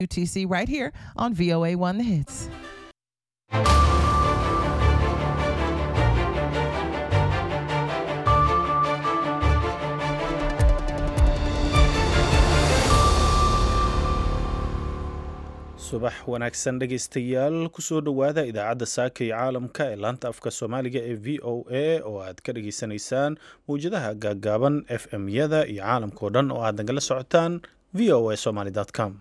UTC right here on VOA One The Hits. subax wanaagsan dhegaystayaal kusoo dhowaada idaacadda saaka iyo caalamka ee laanta afka soomaaliga ee v o a oo aad ka dhageysanaysaan mawjadaha gaaggaaban f m yada iyo caalamkao dhan oo aad nagala socotaan v o a somaly com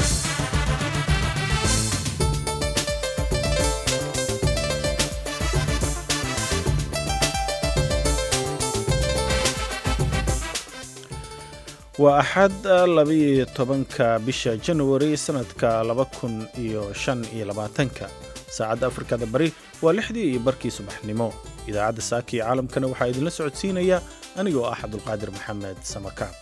waa axad labaiyo tobanka bisha januari sanadka laba kun iyo shan iyo labaatanka saacadda afrikada bari waa lixdii iyo barkii subaxnimo idaacadda saaka iyo caalamkana waxaa idinla socodsiinaya anigoo ah cabdulqaadir maxamed samakaab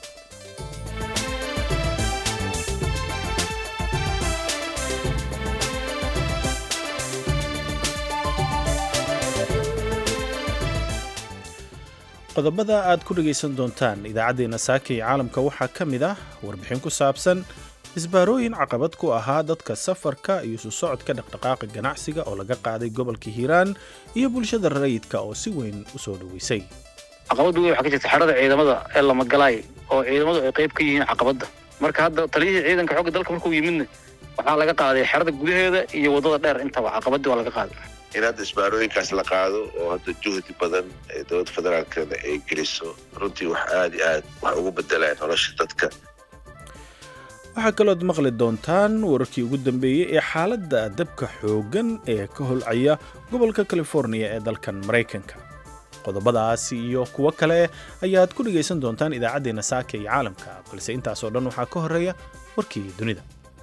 qodobada aad ku dhegaysan doontaan idaacaddeenna saaka iyo caalamka waxaa ka mid ah warbixin ku saabsan isbaarooyin caqabad ku ahaa dadka safarka iyo isu socodka dhaqdhaqaaqa ganacsiga oo laga qaaday gobolka hiiraan iyo bulshada rayidka oo si weyn u soo dhoweysay caqabaddu wey waxaa ka jirta xerada ciidamada ee lamagalaay oo ciidamadu ay qayb ka yihiin caqabadda marka hadda taliyihii ciidanka xoogga dalka markuu yimidna waxaa laga qaaday xerada gudaheeda iyo waddada dheer intaba caqabaddii waa laga qaaday in hadda isbaarooyinkaas la qaado oo hadda juhdi badan ee dowladda federaalkana ay geliso runtii wax aada iyo aad wax ugu bedelaan nolosha dadka waxaa kalooad maqli doontaan wararkii ugu dambeeyey ee xaaladda dabka xooggan ee ka holcaya gobolka californiya ee dalkan maraykanka qodobadaas iyo kuwo kale ayaad ku dhegaysan doontaan idaacaddeenna saaka iyo caalamka balse intaasoo dhan waxaa ka horreeya warkii dunida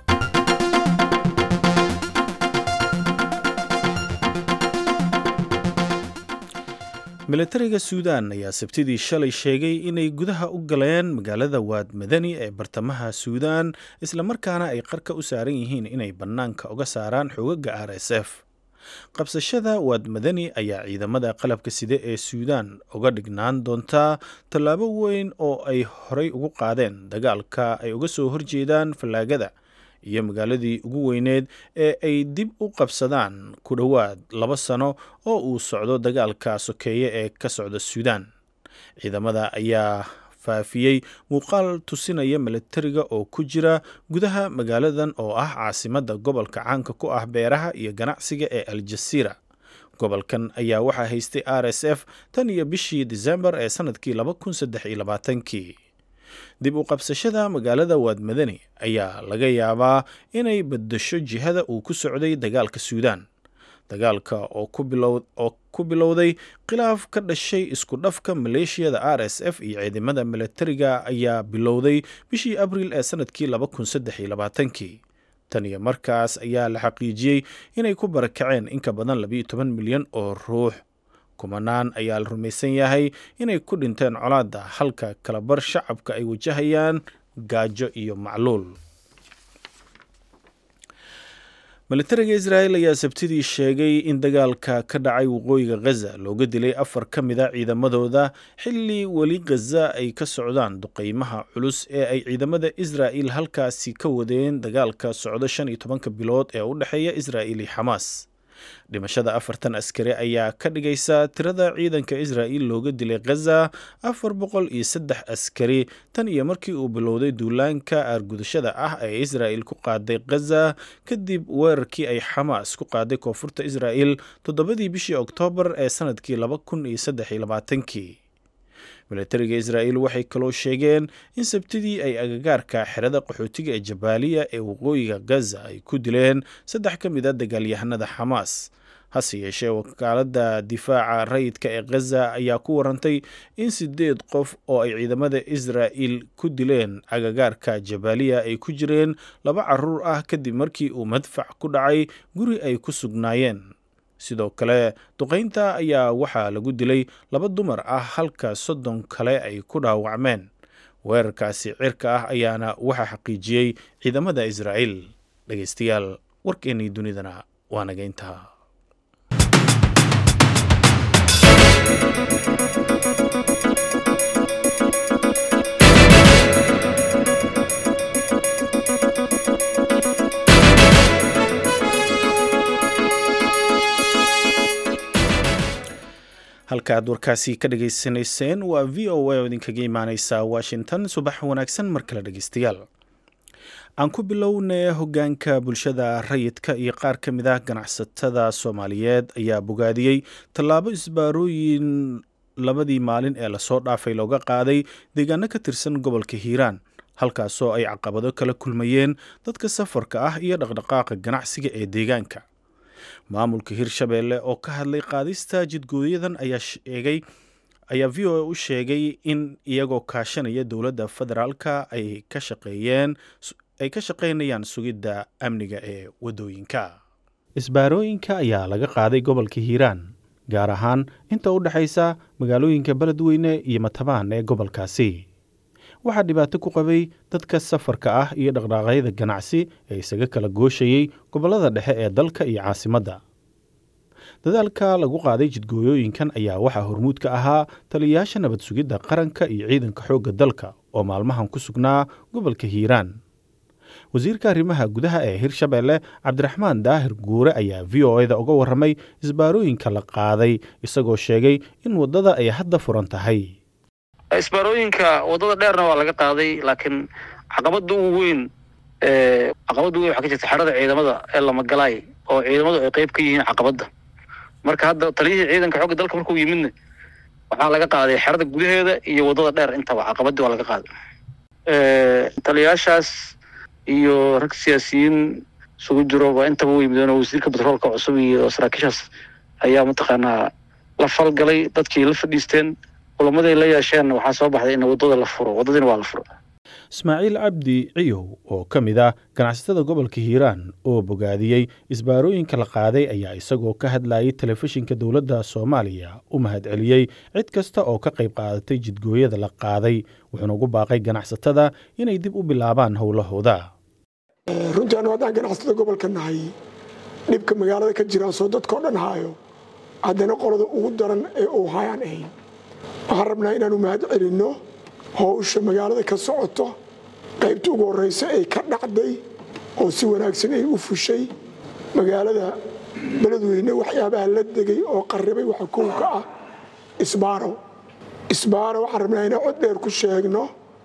milatariga suudaan ayaa sabtidii shalay sheegay inay gudaha u galeen magaalada waad madani ee bartamaha suudaan islamarkaana ay qarka u saaran yihiin inay bannaanka uga saaraan xoogagga r s f qabsashada waad madani ayaa ciidamada qalabka side ee suudaan uga dhignaan doontaa tallaabo weyn oo ay horay ugu qaadeen dagaalka ay uga soo horjeedaan fallaagada iyo magaaladii ugu weyneed ee ay dib u qabsadaan ku dhowaad laba sano oo uu socdo dagaalka sokeeye ee ka socda suudaan ciidamada ayaa faafiyey muuqaal tusinaya milatariga oo ku jira gudaha magaaladan oo ah caasimadda gobolka caanka ku ah beeraha iyo ganacsiga ee aljasiira gobolkan ayaa waxaa haystay r s f tan iyo bishii disembar ee sanadkii laba kun saddex iyo labaatankii dib u qabsashada magaalada waad madani ayaa laga yaabaa inay beddesho jihada uu ku socday dagaalka suudaan dagaalka oo ku bilowday khilaaf ka dhashay isku dhafka maleeshiyada r s f iyo ciidamada milatariga ayaa bilowday bishii abriil ee sanadkii laba kun saddex iyo labaatankii tan iyo markaas ayaa la xaqiijiyey inay ku barakaceen in ka badan labiyo toban milyan oo ruux kumanaan ayaa la rumaysan yahay inay ku dhinteen colaadda halka kalabar shacabka ay wajahayaan gaajo iyo macluul milatariga israa'el ayaa sabtidii sheegay in dagaalka ka dhacay waqooyiga khaza looga dilay afar ka mid a ciidamadooda xilli weli khaza ay ka socdaan duqeymaha culus ee ay ciidamada israa'il halkaasi ka wadeen dagaalka socdo shan iyo tobanka bilood ee u dhexeeya israa'il iyo xamaas dhimashada afartan askari ayaa ka dhigaysa tirada ciidanka israa'il looga dilay khaza afar boqol iyo saddex askari tan iyo markii uu bilowday duulaanka aargudashada ah ee israa'il ku qaaday khaza kadib weerarkii ay xamaas ku qaaday koonfurta israa'il toddobadii bishii oktoobar ee sanadkii laba kun iyo saddex iyo labaatankii milatariga israa'il waxay kaloo sheegeen in sabtidii ay agagaarka xerada qaxootiga ee jabaaliya ee waqooyiga gaza ay ku dileen saddex ka mid a dagaalyahanada xamaas hase yeeshee wakaaladda difaaca rayidka ee khaza ayaa ku warantay in sideed qof oo ay ciidamada israa'il ku dileen agagaarka jabaaliya ay ku jireen laba caruur ah kadib markii uu madfac ku dhacay guri ay ku sugnaayeen sidoo kale duqaynta ayaa waxaa lagu dilay laba dumar ah halka soddon kale ay ku dhaawacmeen weerarkaasi cirka ah ayaana waxaa xaqiijiyey ciidamada israa'il dhegaystayaal warkeennii dunidana waa naga intaa halkaaad warkaasi ka dhagaysanayseen waa v o a oo idinkaga imaaneysa washington subax wanaagsan mar kale dhegeystayaal aan ku bilownay hogaanka bulshada rayidka iyo qaar ka mid ah ganacsatada soomaaliyeed ayaa bogaadiyey tallaabo isbaarooyin labadii maalin ee lasoo dhaafay looga qaaday deegaano ka tirsan gobolka hiiraan halkaasoo ay caqabado kala kulmayeen dadka safarka ah iyo dhaqdhaqaaqa ganacsiga ee deegaanka maamulka hirshabeelle oo ka hadlay qaadista jidgooyadan ayaa sheegay ayaa v o a u sheegay in iyagoo kaashanaya dowladda federaalka ay ka shaqeeyeen ay ka shaqaynayaan sugidda amniga ee waddooyinka isbaarooyinka ayaa laga qaaday gobolka hiiraan gaar ahaan inta u dhexaysa magaalooyinka beledweyne iyo matabaan ee gobolkaasi waxaa dhibaato ku qabay dadka safarka ah iyo dhaqdhaqaaqyada ganacsi ee isaga kala gooshayey gobollada dhexe ee dalka iyo caasimadda dadaalka lagu qaaday jidgooyooyinkan ayaa waxaa hormuud ka ahaa taliyayaasha nabad sugidda qaranka iyo ciidanka xoogga dalka oo maalmahan ku sugnaa gobolka hiiraan wasiirka arrimaha gudaha ee hirshabeelle cabdiraxmaan daahir guure ayaa v o eda uga warramay isbaarooyinka la qaaday isagoo sheegay in waddada ay hadda furan tahay isbaarooyinka waddada dheerna waa laga qaaday laakiin caqabada ugu weyn caqabada weyn waxaa ka jirta xerada ciidamada ee lamagalaay oo ciidamadu ay qeyb ka yihiin caqabadda marka hadda taliyihii ciidanka xoogga dalka markuu yimidna waxaa laga qaaday xerada gudaheeda iyo waddada dheer intaba caqabadii waa laga qaaday taliyayaashaas iyo rag siyaasiyiin isugu jiro waa intaba u yimideen oo wasiirka batroolka cusub iyo saraakiishaas ayaa mataqaanaa la falgalay dadkii la fadhiisteen kulamaday la yeesheen waxaa soo baxday in waddada la furo waddadiina waa la furo ismaaciil cabdi ciyow oo ka mid ah ganacsatada gobolka hiiraan oo bogaadiyey isbaarooyinka la qaaday ayaa isagoo ka hadlayay telefishinka dowladda soomaaliya u mahadceliyey cid kasta oo ka qayb qaadatay jidgooyada la qaaday wuxuuna ugu baaqay ganacsatada inay dib u bilaabaan howlahooda runtii anu haddaan ganacsatada gobolka nahay dhibka magaalada ka jira soo dadkao dhan haayo haddana qolada ugu daran ee uu hayaan ahayn waxaan rabnaa inaanu mahad celinno howsha magaalada ka socoto qaybta ugu horreysa ay ka dhacday oo si wanaagsan ay u fushay magaalada beledweyne waxyaabaha la degay oo qarribay waxa kow ka ah isbaaro isbaaro waxaan rabnaa inaan cod dheer ku sheegno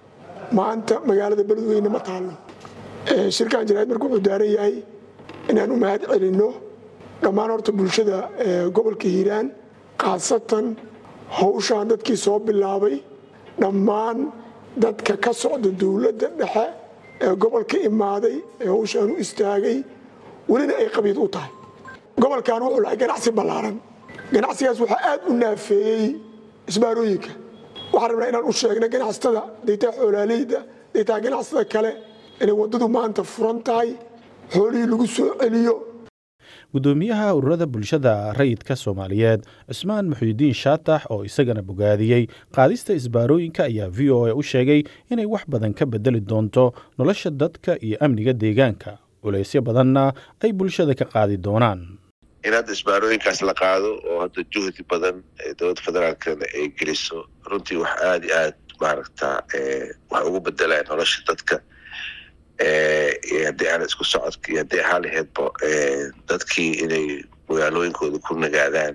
maanta magaalada beledweyne ma taallo shirkan jaraa'id marka wuxuu daaran yahay inaan u mahad celinno dhammaan horta bulshada gobolka hiiraan khaasatan howshaan dadkii soo bilaabay dhammaan dadka ka socda dowladda dhexe ee gobolka imaaday ee howshaan u istaagay welina ay qabiid u tahay gobolkan wuxuu lahay ganacsi ballaaran ganacsigaas waxaa aad u naafeeyey isbaarooyinka waxaan rabnaa inaan u sheegna ganacsatada daytaa xoolaaleyda daytaa ganacsatada kale inay waddadu maanta furan tahay xoolihii lagu soo celiyo guddoomiyaha ururada bulshada rayidka soomaaliyeed cusmaan muxuudiin shaatax oo isagana bogaadiyey qaadista isbaarooyinka ayaa v o a u sheegay inay wax badan ka bedeli doonto nolosha dadka iyo amniga deegaanka culaysyo badanna ay bulshada ka qaadi doonaan in hadda isbaarooyinkaas la qaado oo hadda juhdi badan ee dowladda federaalkana ay geliso runtii wax aada iyo aad maaragta wax ugu bedelaan nolosha dadka iyo haddii aan isku socodka iyo haddii ahaan laheydba dadkii inay magaalooyinkooda ku nagaadaan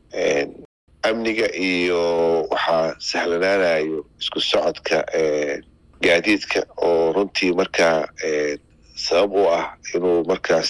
amniga iyo waxaa sahlanaanayo isku socodka gaadiidka oo runtii markaa sabab u ah inuu markaas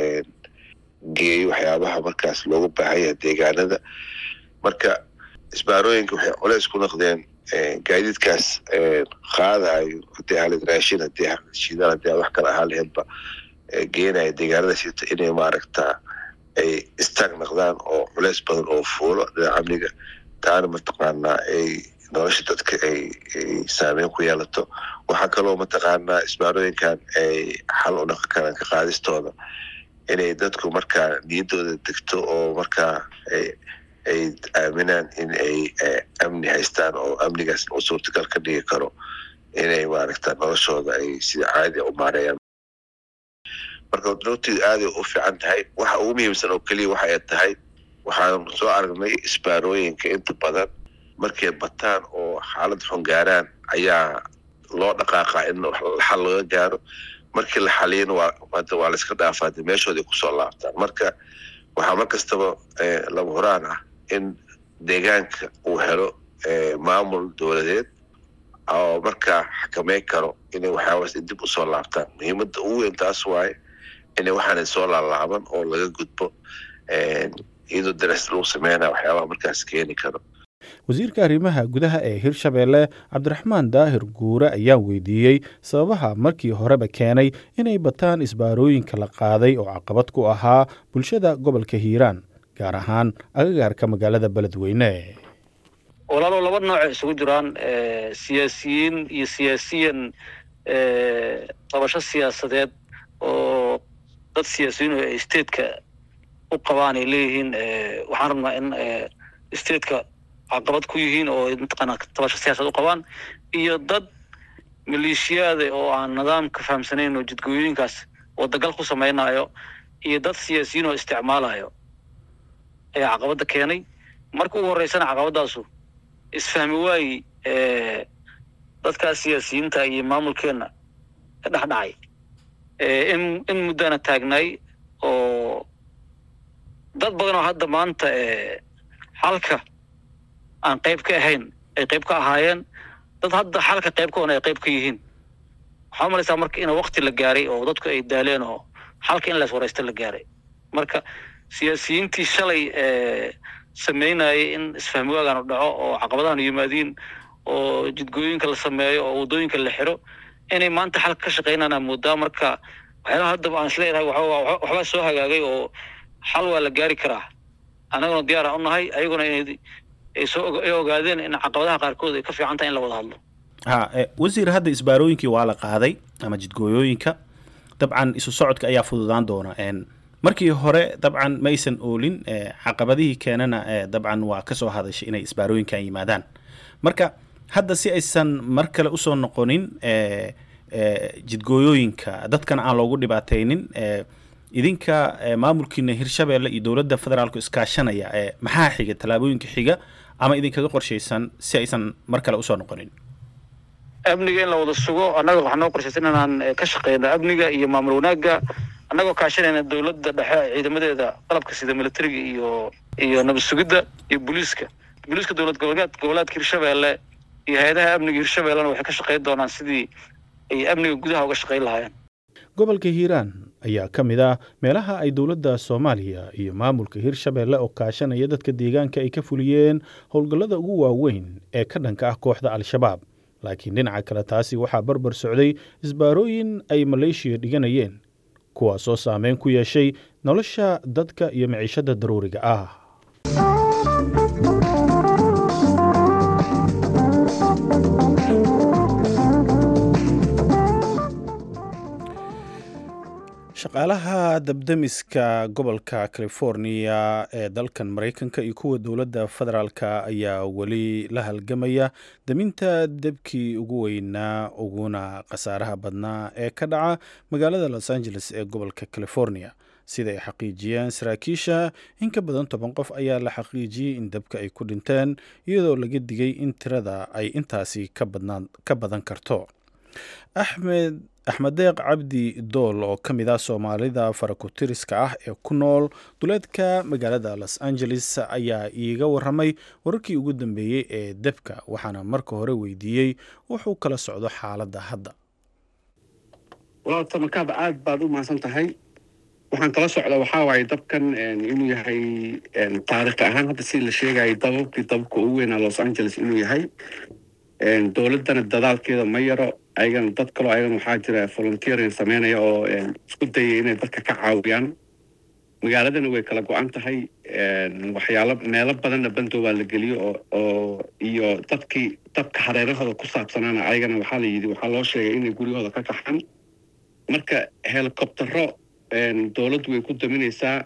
geeyo waxyaabaha markaas loogu baahanya deegaanada marka isbaarooyinka waxay culeys ku noqdeen gaadiidkaas qaadayo haddii ahaled raashin haddii shidaal haddii wax kale ahaan laheydba geenaya deegaanada sita inay maaragta ay istaag noqdaan oo culeys badan oo fuulo dhinaca amniga taana mataqaanaa ay nolosha dadka ay saameyn ku yeelato waxaa kaloo mataqaanaa isbaarooyinkan ay xal u dhaqan karaan ka qaadistooda inay dadku markaa niyaddooda degto oo markaa ay aaminaan in ay amni haystaan oo amnigaas u suurtagal ka dhigi karo inay maaragta noloshooda ay sida caadi u maareeyaan marka runtii aaday u fiican tahay waxa ugu muhiimsan oo keliya waxa ay tahay waxaan soo aragnay isbaarooyinka inta badan markay bataan oo xaalad xun gaaraan ayaa loo dhaqaaqaa in xal laga gaaro markii la xaliyana waa waa la iska dhaafaa de meeshooda kusoo laabtaan marka waxaa mar kastaba lama horaan ah in deegaanka uu helo maamul dowladeed oo markaa xakameyn karo inay waxyaabaas dib usoo laabtaan muhiimadda ugu weyn taas waaye inay waxaana soo laalaaban oo laga gudbo iyadoo daras lagu sameynaya waxyaabaha markaas keeni karo wasiirka arrimaha gudaha ee hirshabeelle cabdiraxmaan daahir guure ayaa weydiiyey sababaha markii horeba keenay inay bataan isbaarooyinka la qaaday oo caqabad ku ahaa bulshada gobolka hiiraan gaar ahaan agagaarka magaalada beledweyne walaalow laba nooco isugu jiraan siyaasiyiin iyo siyaasiyan qabasho siyaasadeed oo dad siyaasiyiin oo stateka u qabaan ay leeyihiin waxaan rabnaa in stateka caqabad ku yihiin oo mataqaana tabasho siyaasad u qabaan iyo dad maleeshiyaada oo aan nidaamka fahamsanayn oo jidgooyooyinkaas wadagal ku samaynayo iyo dad siyaasiyiin oo isticmaalayo ayaa caqabadda keenay marka ugu horreysana caqabadaasu isfahmi waayi dadkaas siyaasiyiinta iyo maamulkeenna ka dhex dhacay in in muddana taagnaay oo dad badan oo hadda maanta xalka aan qayb ka ahayn ay qayb ka ahaayeen dad hadda xalka qayb ka on ay qayb ka yihiin waxaa umalaysaa marka in wakti la gaaray oo dadku ay daaleen oo xalka in las waraysta la gaaray marka siyaasiyiintii shalay sameynayay in isfahmi waagaan u dhaco oo caqabadahan yimaadiin oo jidgooyinka la sameeyo oo waddooyinka la xiro inay maanta xalka ka shaqeynaan moodaa marka waxyaalaha haddaba aan isleeyahay waxbaa soo hagaagay oo xal waa la gaari karaa annaguna diyaar aan u nahay ayaguna inay ay soo ay ogaadeen in caqabadaha qaarkood ay ka fiican tahay in la wada hadlo ha wasiir hadda isbaarooyinkii waa la qaaday ama jidgooyooyinka dabcan isu socodka ayaa fududaan doona markii hore dabcan ma aysan oolin caqabadihii keenana dabcan waa ka soo hadashay inay isbaarooyinkan yimaadaan marka hadda si aysan mar kale usoo noqonin jidgooyooyinka dadkana aan loogu dhibaataynin idinka maamulkiina hirshabeelle iyo dowladda federaalku iskaashanaya maxaa xiga tallaabooyinka xiga ama idinkaga qorshaysan si aysan mar kale usoo noqonin amniga in la wada sugo annaga waxaa noo qorshaysan inaan ka shaqeyno amniga iyo maamul wanaagga annagoo kaashanayna dowladda dhexe ciidamadeeda qalabka sida militariga iyo iyo nabad sugidda iyo booliiska booliiska dowlad goboleed goboleedka hirshabeelle iyo hay-adaha amniga hirshabeellena waxay ka shaqeyn doonaan sidii ay amniga gudaha uga shaqeyn lahaayeen gobolka hiiraan ayaa ka mid ah meelaha ay dowladda soomaaliya iyo maamulka hirshabeelle oo kaashanaya dadka deegaanka ay ka fuliyeen howlgallada ugu waaweyn ee ka dhanka ah kooxda al-shabaab laakiin dhinaca kale taasi waxaa barbar socday isbaarooyin ay maleeshiya dhiganayeen kuwaasoo saameyn ku yeeshay nolosha dadka iyo maciishada daruuriga ah shaqaalaha dabdemiska gobolka californiya ee dalkan maraykanka iyo kuwa dowladda federaalka ayaa weli la halgamaya daminta debkii ugu weynaa uguna khasaaraha badnaa ee ka dhaca magaalada los angeles ee gobolka california sida ay xaqiijiyeen saraakiisha in ka badan toban qof ayaa la xaqiijiyey in dabka ay ku dhinteen iyadoo laga digay in tirada ay intaasi ka badan karto axmed axmed deeq cabdi dool oo ka mid ah soomaalida farakutiriska ah ee ku nool duleedka magaalada los angeles ayaa iiga waramay wararkii ugu dambeeyey ee debka waxaana marka hore weydiiyey wuxuu kala socdo xaaladda hadda walaalta markaaba aad baad u mahadsan tahay waxaan kala socda waxaa waaye dabkan inuu yahay taarikh ahaan hadda sida la sheegayay dababkii dababka ugu weynaa los angeles inuu yahay dowladdana dadaalkeeda ma yaro ayagana dad kaloo ayagana waxaa jira volunteering sameynaya oo isku dayaya inay dadka ka caawiyaan magaaladana way kala go-an tahay waxyaalo meelo badanna bandow baa la geliyo oo oo iyo dadkii dabka hareerahooda ku saabsanaana ayagana waxaa la yidhi waxaa loo sheegay inay guryahooda ka kaxaan marka helicoptero dowladdu way ku daminaysaa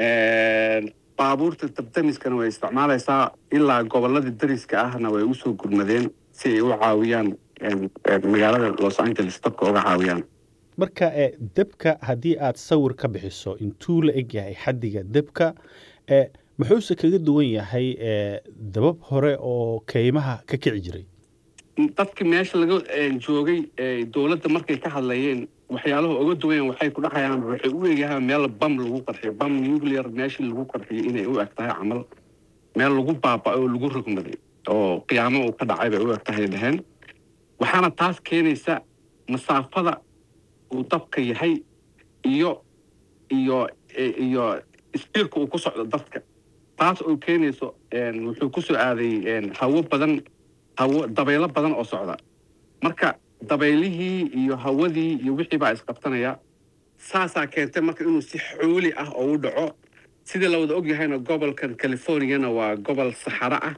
baabuurta dabdamiskana way isticmaalaysaa ilaa gobolada dariska ahna way usoo gurmadeen si ay u caawiyaan magaalada los angeles dabka uga caawiyaan marka debka haddii aad sawir ka bixiso intuu la eg yahay xaddiga debka muxuuse kaga duwan yahay dabab hore oo keymaha ka kici jiray dadkii meesha laga joogay dowladda markay ka hadlayeen waxyaalaha uga duwayan waxay ku dhahayaan waxay u eegyahaan meel bam lagu qarxiyo bam nuclear meeshii lagu qarxiyo inay u eg tahay camal meel lagu baaba'ay oo lagu rogmaday oo qiyaamo uu ka dhacay bay u eg tahay dhaheen waxaana taas keenaysa masaafada uu dabka yahay iyo iyo iyo istiirka uu ku socdo dadka taas oo keenayso wuxuu ku soo aaday hawo badan hawo dabaylo badan oo socda marka dabaylihii iyo hawadii iyo wixii baa isqabtanaya saasaa keentay marka inuu si xooli ah oo u dhaco sidii la wada ogyahayna gobolkan californiana waa gobol saxaro ah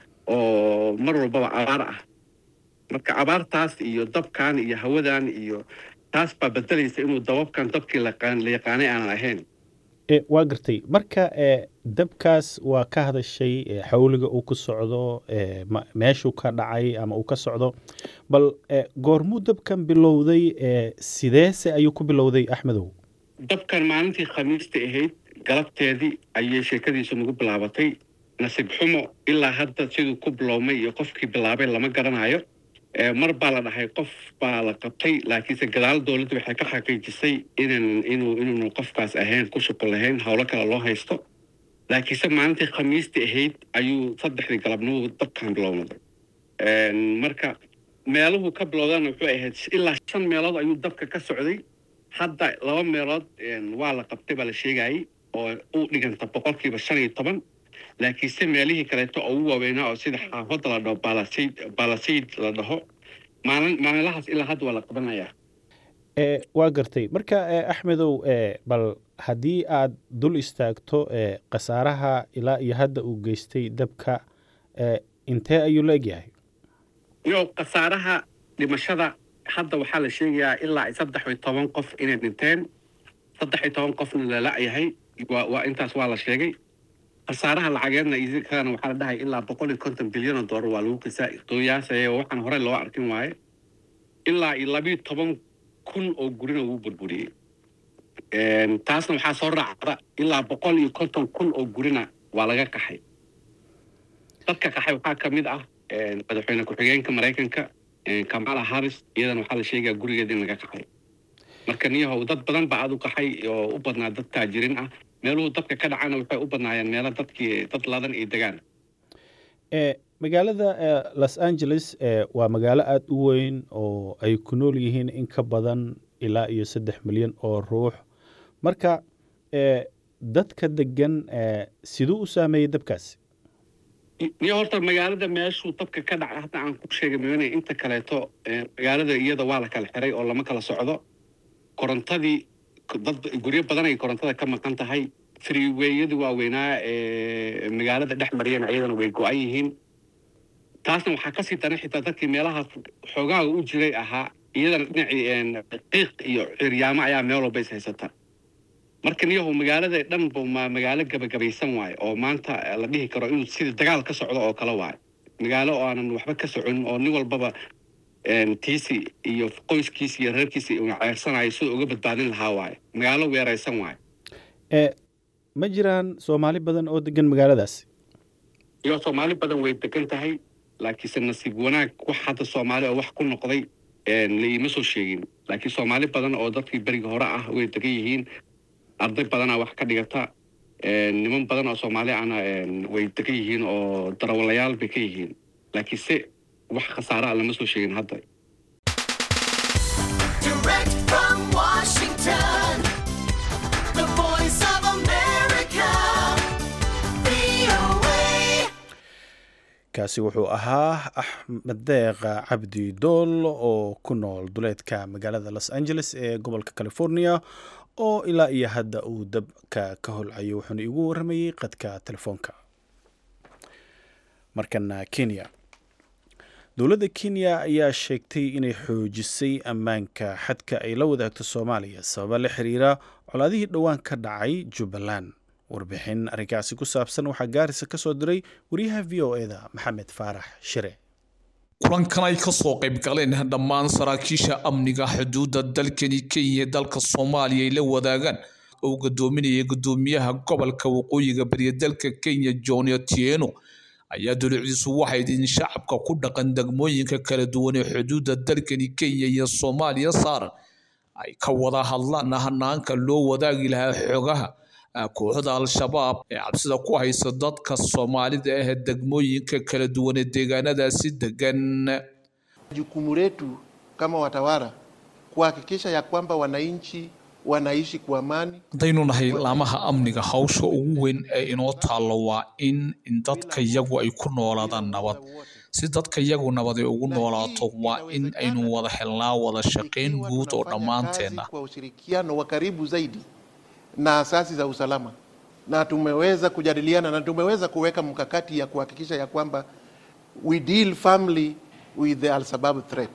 oo mar walbaba abaar ah marka abaartaas iyo dabkan iyo hawadan iyo taas baa bedelaysa inuu dababkan dabkii la yaqaanay aanan ahayn waa gartay marka dabkaas waa ka hadashay xawliga uu ku socdo meeshuu ka dhacay ama uu ka socdo bal goormuu dabkan bilowday sideese ayuu ku bilowday axmedow dabkan maalintii khamiista ahayd galabteedii ayay sheekadiisu nagu bilaabatay nasiib xumo ilaa hadda siduu ku bilowmay iyo qofkii bilaabay lama garanayo mar baa la dhahay qof baa la qabtay laakiinse gadaal dowladda waxay ka xaqiijisay inan inuu inuunu qofkaas ahayn ku shuqul lahayn howlo kale loo haysto laakiinse maalintii khamiistii ahayd ayuu saddexdii galabnimo dabkan bilownaday marka meeluhu ka bilowdana wuxuu ahayd ilaa shan meelood ayuu dabka ka socday hadda laba meelood waa la qabtay baa la sheegayay oo u dhiganta boqolkiiba shan iyo toban laakiinse meelihii kaleeto oo ugu waaweynaa oo sida xaafadda la dhaho balasayd balasayd la dhaho maalin maalinlahaas ilaa hadda waa la qabanayaa waa gartay marka axmedow bal haddii aad dul istaagto khasaaraha ilaa iyo hadda uu geystay dabka intee ayuu la egyahay yo khasaaraha dhimashada hadda waxaa la sheegayaa ilaa saddex iyo toban qof inay dhinteen saddex iyo toban qofna la la-yahay waa intaas waa la sheegay khasaaraha lacageedna idinkana waxaa la dhahay ilaa boqol iyo konton bilyan oo doolar waa lagu qiyaasaya waxaan horey loo arkin waaye ilaa iyo labiyo toban kun oo gurina wuu burburiyey taasna waxaa soo raacda ilaa boqol iyo konton kun oo gurina waa laga qaxay dadka qaxay waxaa ka mid ah madaxweyne ku-xigeenka maraykanka kamala harris iyadana waxaa la sheegaa gurigeeda in laga qaxay marka niyahow dad badan baa aad u qaxay oo u badnaa dad taajirin ah meeluhu dabka ka dhacana waxay u badnaayeen meelo dadkii dad ladan iyo degaan magaalada los angeles waa magaalo aada u weyn oo ay ku nool yihiin in ka badan ilaa iyo saddex milyan oo ruux marka dadka degan siduu u saameeyey dabkaasi niyo horta magaalada meeshuu dabka ka dhacay hadda aan ku sheegay mn inta kaleeto magaalada iyada waa la kala xiray oo lama kala socdo korontadii dad guryo badan ay korontada ka maqan tahay freeweyadii waaweynaa ee magaalada dhex mariyana iyadana way go-an yihiin taasna waxaa kasii daran xitaa dadkii meelahaas xoogaaga u jiray ahaa iyadana dhinacii qiiq iyo ciryaamo ayaa meel walba is haysata marka niyahu magaalada dhanba ma magaalo gabagabaysan waaye oo maanta la dhihi karo inuu sida dagaal ka socdo oo kale waaye magaalo oo aanan waxba ka socon oo nin walbaba tiisi iyo qoyskiisi iyo reerkiisi una ceersanayo siduu uga badbaadin lahaa waaye magaalo weeraysan waaye ma jiraan soomaali badan oo degan magaaladaasi iyo soomaali badan way degan tahay laakiinse nasiib wanaag wax hadda soomaali oo wax ku noqday laiima soo sheegin laakiin soomaali badan oo dadkii beriga hore ah way degan yihiin arday badanaa wax ka dhigata niman badan oo soomaali ahna way degan yihiin oo darawalayaal bay ka yihiin laakiinse wax khasaaraa lama soo sheegin hadda Direct from Washington, the voice of America, VOA. kaasi wuxuu ahaa axmed deeqa cabdi dool oo ku nool duleedka magaalada los angeles ee gobolka california oo ilaa iyo hadda uu dabka ka holcayo wuxuuna igu waramayey qadka telefoonka markana kenya dowladda kenya ayaa sheegtay inay xoojisay ammaanka xadka ay la wadaagto soomaaliya sababa la xiriira colaadihii dhowaan ka dhacay jubbaland warbixin arrinkaasi ku saabsan waxaa gaarisa ka soo diray wariyaha v o eda maxamed faarax shire kulankan ay ka soo qayb galeen dhammaan saraakiisha amniga xuduudda dalkani kenya dalka soomaaliya ay la wadaagaan oo gadoominaya gudoomiyaha gobolka waqooyiga bariya dalka kenya john otieno ayaa dowladiisu waxay in shacabka ku dhaqan degmooyinka kala duwan ee xuduudda dalkani kenya iyo soomaaliya saaran ay ka wada hadlaan hanaanka loo wadaagi lahaa xogaha kooxda al-shabaab ee cabsida ku haysa dadka soomaalida ah ee degmooyinka kala duwan ee deegaanadaasi degan Jukumu letu kama watawala kuhakikisha ya kwamba wananchi wanaishi kwa amani. haddaynu nahay laamaha amniga hawsha ugu weyn ee inoo taallo waa in in dadka yagu ay ku noolaadaan nabad si dadka yagu nabad ay ugu noolaato waa in aynu wada helnaa wada shaqayn guud oo dhammaanteenna Kwa ushirikiano wa karibu zaidi na asasi za usalama, na tumeweza kujadiliana na tumeweza kuweka mkakati ya kuhakikisha ya kwamba we deal firmly with the al-Shabaab threat.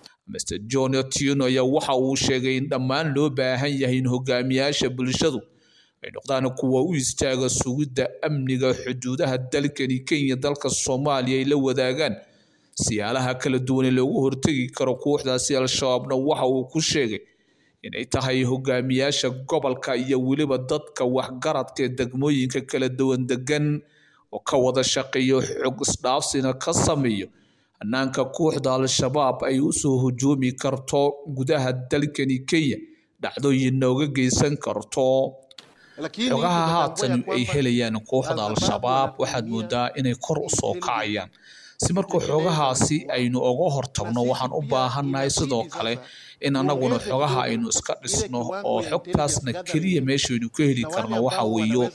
mr john otieno ayaa waxa uu sheegay in dhammaan loo baahan yahay in hogaamiyaasha bulshadu ay noqdaan kuwa u istaaga sugidda amniga xuduudaha dalkani kenya dalka soomaaliya ay la wadaagaan siyaalaha kala duwan ee loogu hortegi karo kooxdaasi al-shabaabna waxa uu ku sheegay inay tahay hogaamiyaasha gobolka iyo weliba dadka waxgaradka ee degmooyinka kala duwan degan oo ka wada shaqeeyo xog isdhaafsina ka sameeyo hanaanka kooxda al-shabaab ay usoo hujuumi karto gudaha dalkani kenya dhacdooyin nooga geysan karto Lakini xogaha tunatambua ya haatan ay kwamba helayaan kooxda Al-Shabaab al-shabaab waxaad wanatumia moodaa inay kor u soo intelligence kacayaan si marka xogahaasi aynu uga hortagno waxaan u baahannahay sidoo kale in annaguna xogaha aynu iska dhisno oo xogtaasna keliya meeshaynu ka heli karno waxa weeyo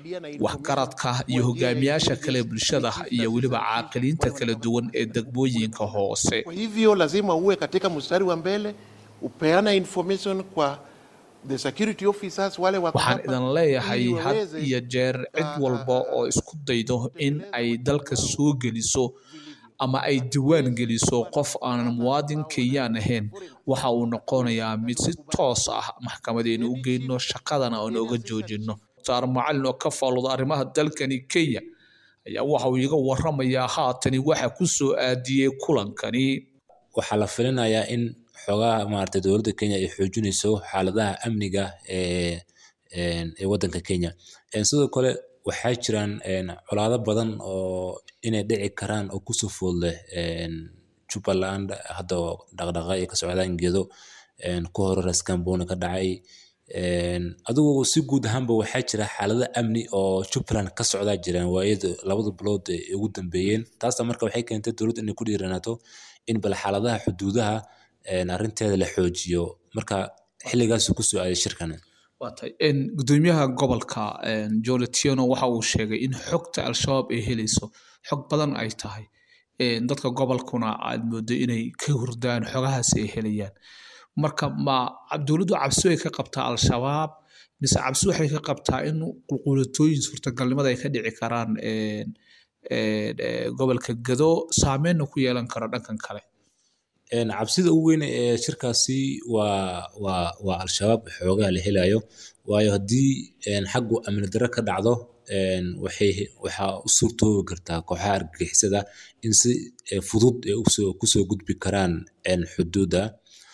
waxgaradka iyo hogaamiyaasha kale bulshada iyo weliba caaqiliinta kala duwan ee degmooyinka hoose Kwa hivyo lazima uwe katika mstari wa mbele, upeana information kwa the security officers wale wako waxaan hapa, idin leeyahay ili had waweze iyo jeer cid walba oo isku daydo in ay dalka soo geliso ama ay diwaan geliso qof aanan muwaadin kenyaan ahayn waxa uu noqonayaa mid si toos ah maxkamadeenu u geyno shaqadana aan oga joojino saar macalin oo ka faalooda arrimaha dalkani kenya ayaa waxa uu iga waramayaa haatani waxa ku soo aadiyey kulankani waxaa la filinayaa in xogaha maaragtay dowladda Kenya ay xoojinayso xaaladaha amniga ee een, ee waddanka Kenya. Een, Sidoo kale waxaa jiraan een, colaado badan oo inay dhici karaan oo kusoo food leh een, Jubbaland hadda oo dhaqdhaqaaq ay ka socdaan gedo een, ku hore Ras Kamboni ka dhacay een, adigu si guud ahaanba waxaa jira xaalado amni oo Jubbaland ka socdaa jiraan waayada labada bilood ee ugu dambeeyeen taasna marka waxay keentay dowladda inay ku dhiiranaato in bal xaaladaha xuduudaha een, arrinteeda la xoojiyo marka xilligaasuu ku soo aaday shirkan waatay gudoomiyaha gobolka john tieno waxa uu sheegay in xogta al-shabaab ay helayso xog badan ay tahay Een, dadka gobolkuna aad moodo inay ka hurdaan xogahaasi ay helayaan marka ma dowladdu cabsi way ka qabtaa al-shabaab mise cabsi waxay ka qabtaa in qulqulatooyin suurtagalnimada ay ka dhici karaan een, een, ee, gobolka gado saameynna ku yeelan karo dhankan kale Een, cabsida ugu weyn ee shirkaasi waa waa waa al-shabaab xoogaha la helayo waayo haddii een, xaggu amni darro ka dhacdo een, waxay waxaa u suurtoobi kartaa kooxaha argagixisada in si eh, fudud ay usoo kusoo gudbi karaan een, xuduudda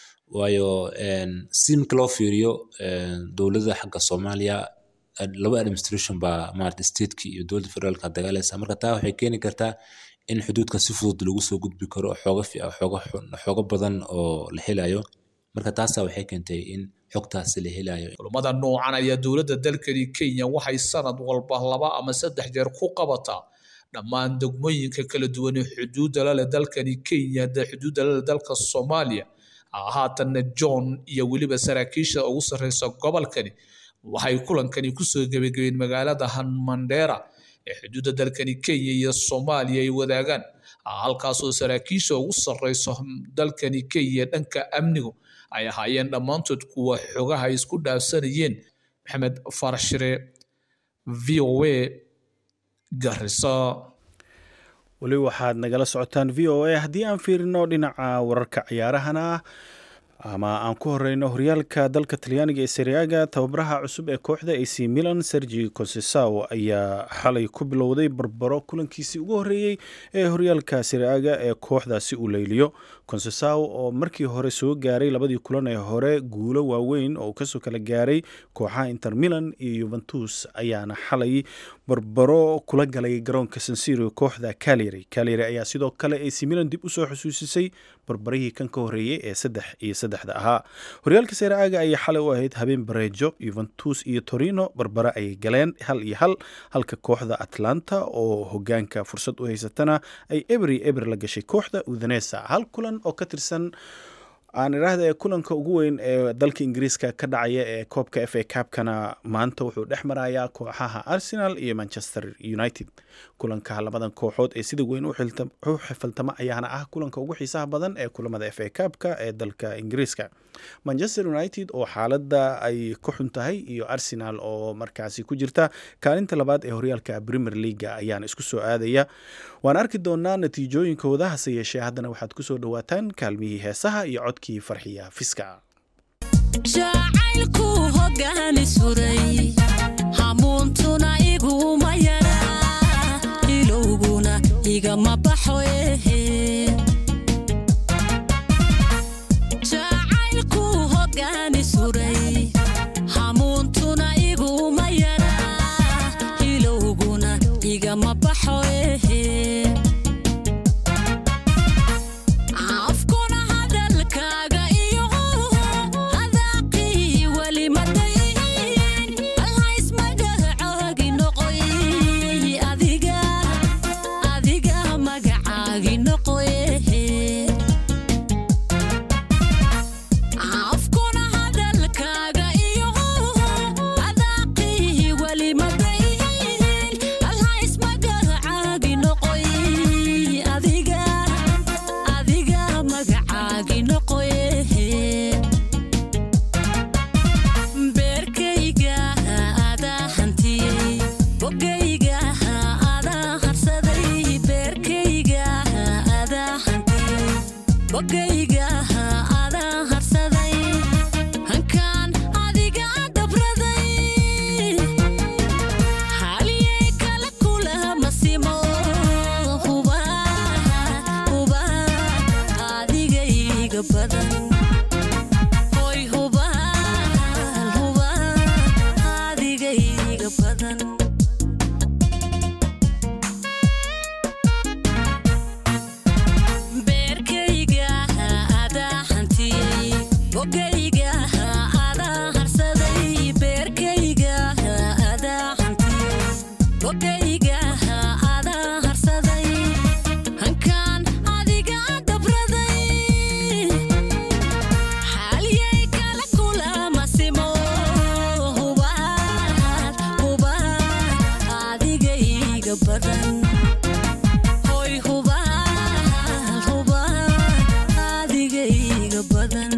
waayo een, si marka loo fiiriyo een, dowladda xagga Soomaaliya eh, laba administration baa maarata stateki iyo dowladda federaalka dagaalaysa marka taa waxay keeni kartaa in xuduudka si fudud lagu soo gudbi karo xooga fi- xooga xun- xooga badan oo la helayo marka taasaa waxay keentay in xogtaasi la helayo kulamada noocan ayaa dowladda dalkani kenya waxay sanad walba laba ama saddex jeer ku qabataa dhammaan degmooyinka kala duwan ee xuduudda la leh dalkani kenya da xuduudda la leh dalka soomaaliya haatanna john iyo weliba saraakiisha ugu sarreysa gobolkani waxay kulankani kusoo gebagabeen magaalada hanmandera ee xuduudda dalkani kenya iyo soomaaliya ay wadaagaan halkaasoo saraakiisha ugu sarreyso dalkani kenya dhanka amnigu ay ahaayeen dhammaantood kuwa xogaha ay isku dhaafsanayeen maxamed farashire v o a garisa weli waxaad nagala socotaan v o a haddii aan fiirino dhinaca wararka ciyaarahana ama aan ku horeyno horyaalka dalka talyaaniga ee seriaga tababaraha cusub ee kooxda ac milan sergi concesaw ayaa xalay ku bilowday barbaro kulankiisii ugu horeeyey ee horyaalka seriaga ee kooxdaasi uu leyliyo concesaw oo markii hore soo gaaray labadii kulan ee hore guulo waaweyn oo kasoo kala gaaray kooxaha inter milan iyo yuventus ayaana xalay barbaro kula galay garoonka sansiro kooxda calyary calyary ayaa sidoo kale ac milan dib usoo xusuusisay barbarihii kan ka horreeyey ee saddex iyo saddexda ahaa horyaalka seere aaga ayay xalay u ahayd habeen bareejo yuventus iyo torino barbare ayay galeen hal iyo hal halka kooxda atlanta oo hogaanka fursad u haysatana ay ebri eber la gashay kooxda udinesa hal kulan oo ka tirsan aan idhaahda ee kulanka ugu weyn ee dalka ingiriiska ka dhacaya ee koobka f a cabkana maanta wuxuu dhex marayaa kooxaha arsenal iyo manchester united kulanka labadan kooxood ee sida weyn u xilta- u xifaltama ayaana ah kulanka ugu xiisaha badan ee kulamada f a cabka ee dalka ingiriiska manchester united oo xaaladda ay ku xun tahay iyo arsenal oo markaasi ku jirta kaalinta labaad ee horyaalka premier leaga ayaana isku soo aadaya waan arki doonaa natiijooyinkooda hase yeeshee haddana waxaad kusoo dhawaataan kaalmihii heesaha iyo codkii farxiya fiska jacaylku hogaani suray hamuuntuna iguma yara ilowguna igama baxo ehe jacaylku hogaani suray hamuuntuna iguma yara ilowguna igama baxo ehe afkuna hadalkaaga iyo hadaaqii weli madayn alhays magacaagi noqoy adiga adiga magacaagi noqoy afkuna hadalkaaga iyo hadaaqii weli madayn alhays magacaagi noqoy adiga adiga magacaagi noqoy beerkayga adaa hantiyey bogayga adaa harsaday beerkayga adaa hantiyey bogayga adaa harsaday hankaan adiga dabraday haliyey kala kulama simo huba huba adigayga badan hoy huba huba adigayga badan beerkayga adaa hantiyey bogayga adaa harsaday beerkayga adaa hantiyey bogayga adaa harsaday hankaan adiga dabraday xaaliyey kala kulama simo huba huba adigayga badan hoy huba huba adigayga badan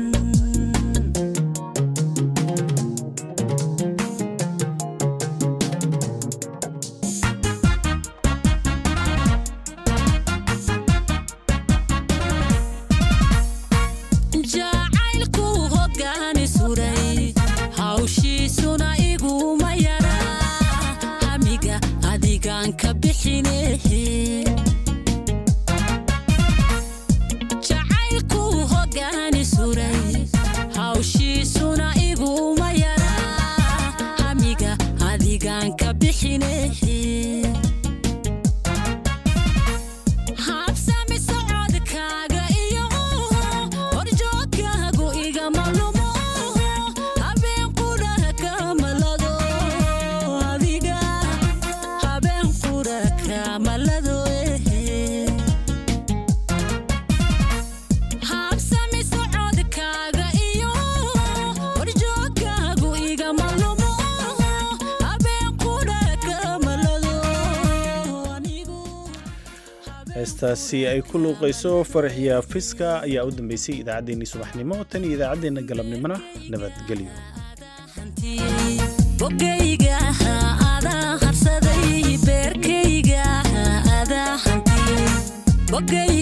jacaylku hogaani suray hawshiisuna iguma yara hamiga adigaan ka bixinehe jacaylku hogaani suray hawshiisuna iguma yara hamiga adigaan ka bixinehe habsami socodkaaga iyo horjoogkaagu igama lumo habeen qura kamalado adiga habeen qura kamalado habsami socodkaaga iyo horjoogkaagu igama lumo habeen qura kamalado heestaasi ay ku luuqayso farxiya fiska ayaa u dambeysay idaacaddeenii subaxnimo tan iyo idaacaddeenna galabnimona nabadgelyo bogayga adaa harsaday beerkayga adaa hantiyey bogay